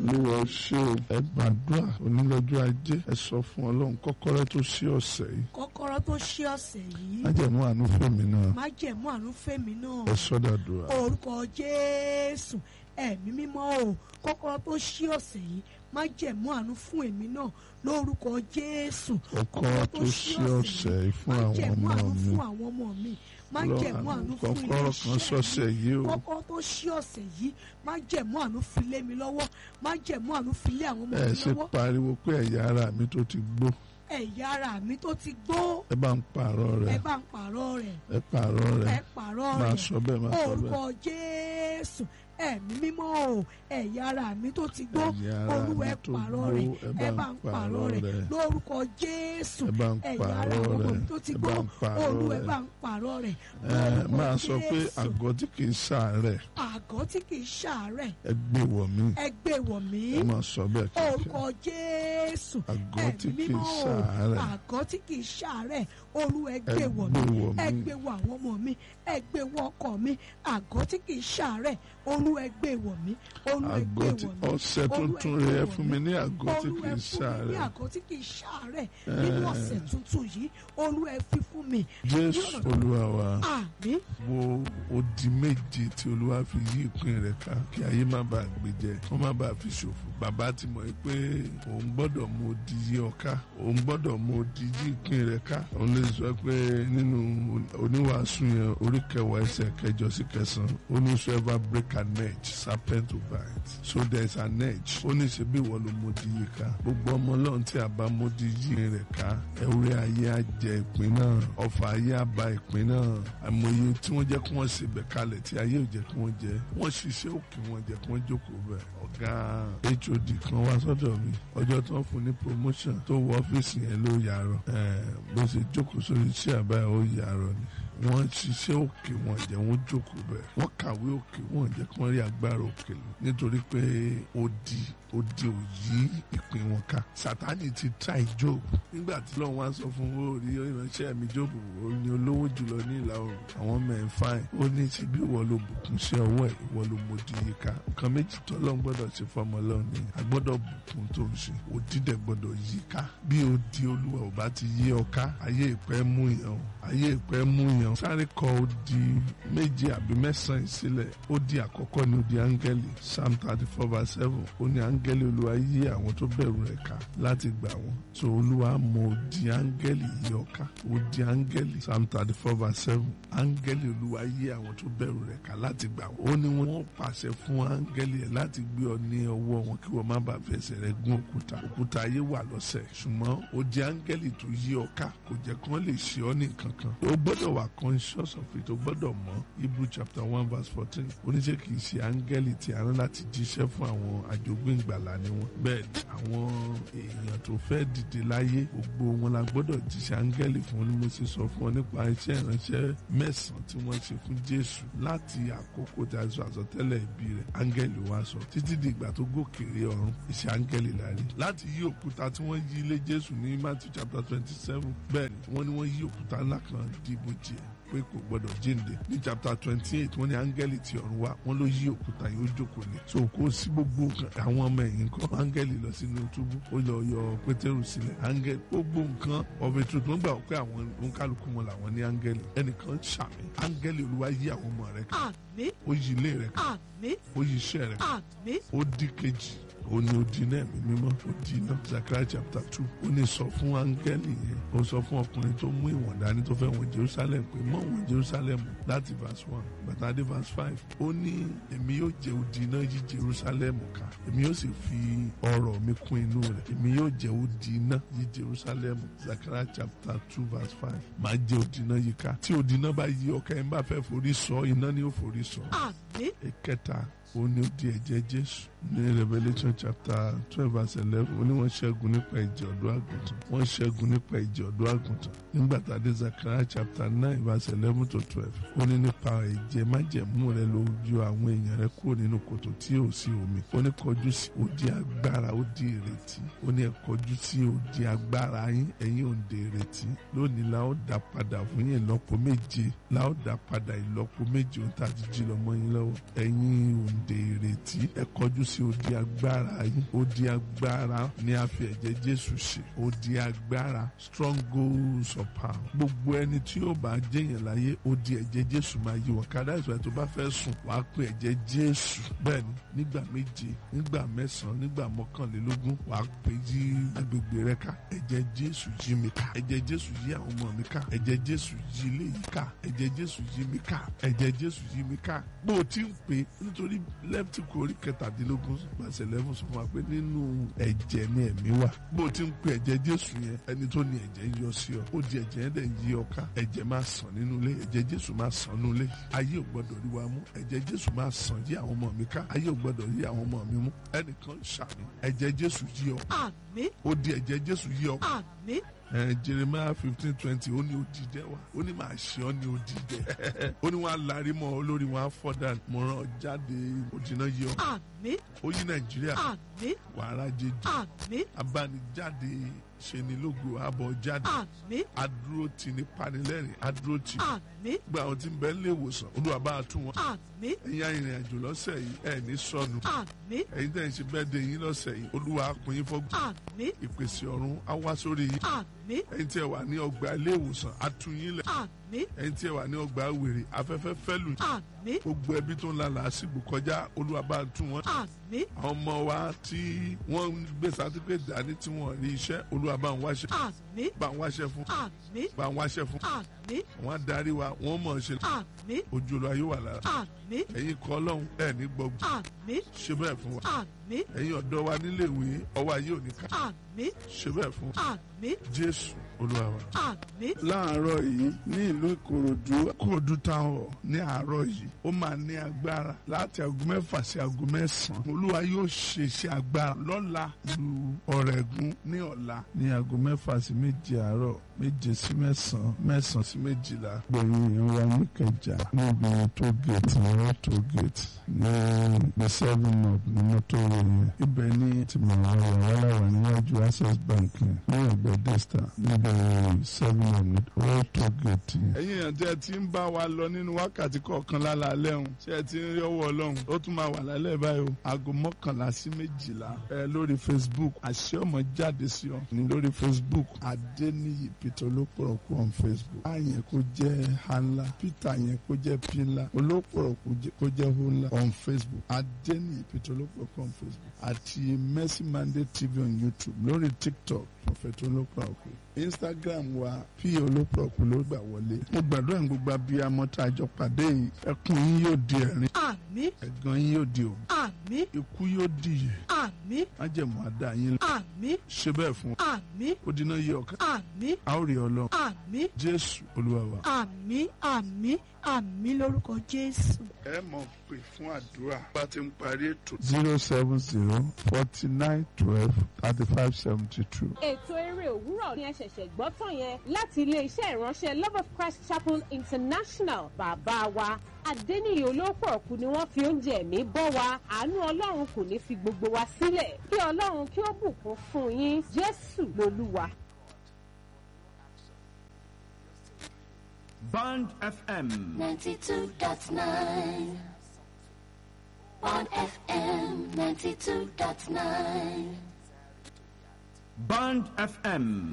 olúwa ṣé o ẹ gbàdúrà onílọ́jọ́ ajé ẹ sọ fún ọlọ́run kọ́kọ́rọ́ tó ṣí ọ̀sẹ̀ yìí kọ́kọ́rọ́ tó ṣí ọ̀sẹ̀ yìí májẹ̀mú àánú fèmí náà májẹ̀mú àánú fèmí náà ẹ sọ́dàdúrà orúkọ jésù ẹ̀mí mímọ́ o kọ́kọ́rọ́ tó ṣí ọ̀sẹ̀ yìí májẹ̀mú àánú fún èmi náà lórúkọ jésù kọ́kọ́rọ́ tó ṣí ọ̀sẹ̀ yìí fún àwọn májẹ̀mú ọmọ àánú mi fún àwọn ọmọ mi májẹ̀mú àánú fún kọ́kọ́rọ́ kan sọ́sẹ̀ yìí o kọ́kọ́rọ́ tó ṣí ọ̀sẹ̀ yìí májẹ̀mú àánú fi lé mi lọ́wọ́ májẹ̀mú àánú fi lé àwọn ọmọ ẹ mi ṣe lọ́wọ́ pariwo pé ẹ̀yà ara mi tó ti gbó ẹ̀yà ara mi tó ti gbó ẹ bá ń pààrọ̀ ẹ rẹ̀ bá ń pààrọ̀ rẹ̀ ẹ pààrọ̀ ẹ rẹ̀ pààrọ̀ máa rẹ̀ sọ bẹ́ẹ̀ máa sọ orúkọ bẹ́ẹ̀ jésù ẹ̀mí mímọ́ o ẹ̀yà ara mi tó ti gbó ẹ̀yà ara olúwa mi ẹ tó pààrọ̀ gbó rẹ̀ ẹ bá ń pààrọ̀ rẹ̀ rẹ̀ lórúkọ jésù ẹ bá ń ẹ̀yà ara pààrọ̀ àwọn ọmọ rẹ̀ mi tó ti ẹ gbó bá ń pààrọ̀ olúwa ẹ rẹ̀ bá ń pààrọ̀ rẹ̀ ẹ lórúkọ máa sọ pé Jésù. àgọ́ tí kì í ṣàárẹ̀ àgọ́ tí kì í ṣàárẹ̀ ẹ gbé wọ̀ mí ẹ gbé wọ̀ mí ẹ máa sọ bẹ́ẹ̀ kíkẹ́ orúkọ jésù àgọ́ tí ẹ̀mí kì í mímọ́ o ṣàárẹ̀ àgọ́ tí kì í ṣàárẹ̀ olúwa ẹ ẹ gbé wọ̀ gbé mí wọ̀ ẹ mí gbé wọ̀ àwọn ọmọ mi ẹ gbé wọ̀ ọkọ mi àgọ́ tí kì í ṣàárẹ̀ olúwa ẹ gbé wọ̀ mí olúwa ẹ gbé àgọ́ tí wọ̀ mí ọ̀sẹ̀ tuntun Olúwa ẹ rẹ̀ ẹ gbé fún wọ̀ mi ní àgọ́ tí olúwa kì ẹ í fún mi ní ṣàárẹ̀ àgọ́ tí kì í ṣàárẹ̀ nínú ọ̀sẹ̀ tuntun yìí olúwa ẹ fi fún mi jésù olúwa wa àmín wo odi méje tí olúwa fi yí ìpín rẹ̀ ká kí ayé má bàa gbé jẹ kó má bàa fi ṣòfò bàbá ti mọ̀ pé òun gbọ́dọ̀ mú odi yí ọ ká òun gbọ́dọ̀ mú odi yí ìpín rẹ̀ ká òun lè sọ pé nínú oníwàásù yẹn orí kẹwàá ẹsẹ̀ kẹjọ sí kẹsàn-án ó ní so ever break an edge serpent to bite so there is an edge ó ní ṣe bí ìwọ ló mú odi yí ká gbogbo ọmọ ọlọ́run tí a bá mú odi yí rẹ̀ ká ewúrẹ́ ayé á jẹ ìpín náà ọfà ayé á ba ìpín náà àmọye tí wọ́n jẹ́ kí wọ́n ṣe bẹ̀ kalẹ̀ tí ayé ò jẹ́ kí wọ́n jẹ wọ́n ṣiṣẹ́ òkè wọn jẹ́ kí wọ́n jókòó bẹ̀ ọ̀gá hod kan wá sọ́dọ̀ mi ọjọ́ tó ń fún ní promotion tó wọ ọ́fíìsì yẹn ló yàrá bó ṣe jókòó sórí iṣẹ́ àbáyọ ó yàrá ni wọ́n ṣiṣẹ́ òkè wọn jẹ́ wọ́n jókòó bẹ̀ wọ́n kàwé òkè wọn jẹ́ kí wọ́n rí agbára òkè lò nítorí pé odi odi ò yí ìpín wọn ká sátani ti try job nígbà tí lọ́wọ́ wá sọ fún owó orí ìránṣẹ́ mi job ó ní olówó jùlọ ní ìlà oòrùn àwọn mẹ́rin fáìn ó ní ti bí ìwọ ló bùkún sí ọwọ́ ẹ̀ ìwọ ló mọdì yí ká nǹkan méjì tó lọ́n gbọ́dọ̀ ṣe fọmọ lọ́run ni a gbọ́dọ̀ bùkún tó ń ṣe odi dẹ̀ gbọ́dọ̀ yí ká bí odi olúwa ò bá ti yí ọ ká ayé ìpẹ́ mú yàn o ayé ìpẹ́ mú yàn sáré kọ odi méje àbí mẹ́sàn-án sílẹ̀ odi àkọ́kọ́ ni odi áńgẹ́lì psalm thirty four verse seven ó ní áńgẹ́lì olúwa yí àwọn tó bẹ̀rù rẹ̀ ká láti gbà wọ́n tó olúwa mọ odi áńgẹ́lì yí ọ ká odi áńgẹ́lì psalm thirty four verse seven áńgẹ́lì olúwa yí àwọn tó bẹ̀rù rẹ̀ ká láti gbà wọ́n ó ní wọ́n pàṣẹ fún áńgẹ́lì ẹ̀ láti gbé ọ ní ọwọ́ wọn kí wọ́n má bàa fẹsẹ̀ rẹ̀ gún òkúta òkúta ayé wà lọ́sẹ̀ ṣùgbọ́n odi áńgẹ́lì tó yí ọ ká kò jẹ́ kí wọ́n lè ṣe ọ́ ní kankan o gbọ́dọ̀ wà conscious of it o gbọ́dọ̀ mọ̀ Hebrew chapter one verse fourteen oníṣẹ́ kì í ṣe áńgẹ́lì tí a rán láti jíṣẹ́ fún àwọn àjogún ìgbàlà ni wọ́n bẹ́ẹ̀ ni àwọn èèyàn tó fẹ́ dìde láyé gbogbo wọn la gbọ́dọ̀ jíṣẹ́ áńgẹ́lì fún ni mo sì sọ fún ọ nípa iṣẹ́ ìránṣẹ́ mẹ́sàn-án tí wọ́n ṣe fún Jésù láti àkókò tí a sọ àsọtẹ́lẹ̀ ìbí rẹ̀ áńgẹ́lì wá sọ títí di ìgbà tó gòkèrè ọ̀run iṣẹ́ áńgẹ́lì la rí láti yí òkúta tí wọ́n yí ilé Jésù ní Matthew chapter twenty seven bẹ́ẹ̀ ni wọ́n ní wọ́n yí òkúta ńlá kan dìbò jẹ́ pé kò gbọdọ̀ jíǹde ní chapter twenty eight wọ́n ní áńgẹ́lì ti ọ̀run wá wọ́n ló yí òkúta yóò jókòó lé so kó sí gbogbo nǹkan àwọn ọmọ ẹ̀yìn kan áńgẹ́lì lọ sínú túbú ó lọ yọ pétérù sílẹ̀ áńgẹ́lì gbogbo nǹkan of a truth wọ́n gbà pé àwọn oníkálukú wọn làwọn ní áńgẹ́lì ẹnìkan ṣàmì áńgẹ́lì olúwa yí àwọn ọmọ rẹ̀ ká àmín ó yí ilé rẹ̀ ká àmín ó yí iṣẹ́ rẹ̀ ká àmín ó di kejì ó ní odi náà ẹ̀mí mímọ́ ó di iná Zechariah chapter two ó ní sọ fún áńgẹ́lì yẹn ó sọ fún ọkùnrin tó mú ìwọ̀n dání tó fẹ́ wọ̀n Jerusalem pé mọ́ wọ̀n Jerusalem láti verse one bàtà dé verse five ó ní èmi yóò jẹ odi iná yí Jerusalem ká èmi yóò sì fi ọrọ̀ mi kún inú rẹ̀ èmi yóò jẹ odi iná yí Jerusalem Zechariah chapter two verse five máa jẹ odi iná yí ká tí odi iná bá yí ọkà ẹ̀ ń bá fẹ́ forí sọ iná ni ó forí sọ àmín ìkẹta ó ní ó di ẹ̀jẹ̀ Jésù ní Revelation chapter twelve verse eleven ó ní wọ́n ṣẹ́gun nípa ìjẹ̀ ọ̀dọ́ àgùntàn wọ́n ṣẹ́gun nípa ìjẹ̀ ọ̀dọ́ àgùntàn nígbà tá a dé Zechariah chapter nine verse eleven to twelve ó ní nípa ẹ̀jẹ̀ májẹ̀mú rẹ ló yọ àwọn èèyàn rẹ kúrò nínú kòtò tí ò sí omi ó ní kọjú sí odi agbára ó di ìrètí ó ní ẹ kọjú sí odi agbára yín ẹ̀yin òǹdè ìrètí lónìí la ó dá padà fún yín ìlọ́po méje la ó dá padà ìlọ́po méje ohun tá a ti jí lọ mọ́ yín lọ́wọ́ ẹ̀yin òǹdè èdè ìrètí ẹ kọjú sí odi agbára yín odi agbára ní a fi ẹ̀jẹ̀ jésù ṣe odi agbára strongholds of power gbogbo ẹni tí yóò bá jẹyàn láyé odi ẹ̀jẹ̀ jésù máa yí wọn kádà ìgbà tó bá fẹ́ sùn wàá pe ẹ̀jẹ̀ jésù bẹ́ẹ̀ni nígbà méje nígbà mẹ́sàn-án nígbà mọ́kànlélógún wàá pe yí agbègbè rẹ ká ẹ̀jẹ̀ jésù yí mi ká ẹ̀jẹ̀ jésù yí àwọn ọmọ mi ká ẹ̀jẹ̀ jésù yí ilé yìí ká ẹ̀jẹ̀ jésù yí mi ká ẹ̀jẹ̀ jésù yí mi ká bó o ti ń pè é nítorí lẹ́ptíkù orí kẹtàdínlógún pàṣẹ lẹ́fún sọ fún wa pé nínú ẹ̀jẹ̀ ni ẹ̀mí wà bó o ti ń pè ẹ̀jẹ̀ jésù yẹn ẹni tó ní ẹ̀jẹ̀ ń yọ sí ọ ó di ẹ̀jẹ̀ yẹn dẹ̀ ń yí ọ ká ẹ̀jẹ̀ máa sàn nínú ilé ẹ̀jẹ̀ jésù máa sàn nínú ilé ayé ò gbọdọ̀ rí wa mú ẹ̀jẹ̀ jésù máa sàn yí àwọn ọmọ mi ká ayé ò gbọdọ̀ rí àwọn ọmọ mi mú ẹnìkan ṣàmì ẹ̀jẹ̀ jésù yí ọ àmín ó di ẹ̀jẹ̀ jésù yí ọ àmín ẹ jeremiah fifteen twenty ó ní odidẹ wa ó ní màá ṣe ọ ní odidẹ ó ní wọn á larí mọ olórí wọn á fọdà mo rán ọ jáde òdìná yọ àmín ó yí nàìjíríà àmín wàhálà jẹjẹ àmín abánijáde ṣenilógo àbọ̀ jáde àmín adúró tì ní panilẹ́rìn adúró tì àmín gba àwọn tí ń bẹ nílé ìwòsàn olúwa bá a tún wọn àmín ẹ̀yin arìnrìn àjò lọ́sẹ̀ yìí ẹ̀ ní sọnù àmín ẹ̀yin tẹ̀ ń ṣe bẹ́ẹ̀ de yín lọ́sẹ̀ yìí olúwa á pín yín fọ́gbọ́n àmín ìpèsè ọ̀run á wá sórí yín àmín ẹ̀yin tí ẹ wà ní ọgbà ilé ìwòsàn á tú yín lẹ̀ àmín ẹ̀yin tí ẹ wà ní ọgbà wèrè afẹ́fẹ́ fẹ́lù àmín gbogbo ẹbí tó ń la làásìgbò kọjá olúwa bá a tún wọn àmín àwọn ọmọ wa tí wọ́n ń gbé sátífíkẹ́ dání tí wọ́n rí iṣẹ́ olúwa bá ń wáṣẹ́ àmín bá ń wáṣẹ́ fún àmín bá ń wáṣẹ́ fún àmín wọn á darí wa wọ́n mọ̀ ọ́ ṣe àmín ojú olúwa yóò wà lára àmín ẹ̀yin kọ́ ọlọ́run ẹ̀ ní gbọ́gbọ́ àmín ṣe bẹ́ẹ̀ fún wa àmín ẹ̀yin ọ̀dọ́ wa nílé ìwé ọwọ́ ayé ò ní ká àmín ṣe bẹ́ẹ̀ fún wa àmín jésù olúwa wa. àmín láàárọ̀ yìí ní ìlú ìkòròdú kòròdú táwọn ní àárọ̀ yìí ó máa ní agbára láti aago mẹ́fà sí aago mẹ́sàn-án olúwa yóò ṣe iṣẹ́ agbára lọ́la lu ọ̀rẹ́gun ní ọ̀la ní aago mẹ́fà sí méje àárọ̀ méje sí mẹ́sàn-án mẹ́sàn-án sí méjìlá gbẹ̀yìn ìrora níkẹjà níbi tó gèètì ọ̀rọ̀ tó gèètì ní the seven up ní mọ́tò yẹn ibẹ̀ ní tìmọ̀ràn ọ̀rọ̀ aláwọ̀ níwájú access bank yẹn ní ẹ̀gbẹ́ desta níbi seven up ní ọ̀rọ̀ tó gèètì. ẹ̀yin èèyàn tí ẹ ti ń bá wa lọ nínú wákàtí kọ̀ọ̀kan lálẹ́ ọ̀hún tí ẹ ti ń rí ọwọ́ ọlọ́run ó tún máa wà lálẹ́ báyìí o aago mọ́kànlá sí méjìlá ẹ lórí facebook àṣẹ ọmọ jáde sí ọ ní lórí facebook adéníyì peter olópọ̀rọ̀kù on facebook a yẹn kó jẹ́ hanla peter yẹn kó jẹ́ pinla olópọ̀rọ̀kù kó jẹ́ hunla on facebook adéníyì peter olópọ̀rọ̀kù on facebook àti mercy monday tv on youtube lórí tiktok prophet olópọ̀rọ̀kù instagram wa p olópọ̀rọ̀kù ló gbà wọlé mo gbàdúrà ní gbogbo abiyamọ tá a jọ pàdé yìí ẹkún yín yóò di ẹ̀rín àmín ẹ̀gàn yín yóò di òun àmín ikú yóò di ìyè àmín májẹ̀mú àdá yín àmín ṣe bẹ́ẹ̀ fún wa àmín ó dínà yí ọ̀kan àmín a ó rí ọlọ́run àmín jésù olúwa wa. àmín àmín àmín lórúkọ jésù. ẹ mọ̀ pé fún àdúrà bá ti ń parí ètò. zero seven zero forty nine twelve thirty five seventy two. ètò eré òwúrọ̀ ni ẹ ṣẹ̀ṣẹ̀ gbọ́ tán yẹn láti iléeṣẹ́ ìránṣẹ́ love of christ chapel international bàbá wa adẹ́niyè olóòpọ̀ ọ̀kú ni wọ́n fi oúnjẹ ẹ̀mí bọ́ wa àánú ọlọ́run kò ní fi gbogbo wa sílẹ̀ kí ọlọ́run kí ó bùkún fún yín jésù lolúwa. Band FM. 92.9 on FM 92.9 Band FM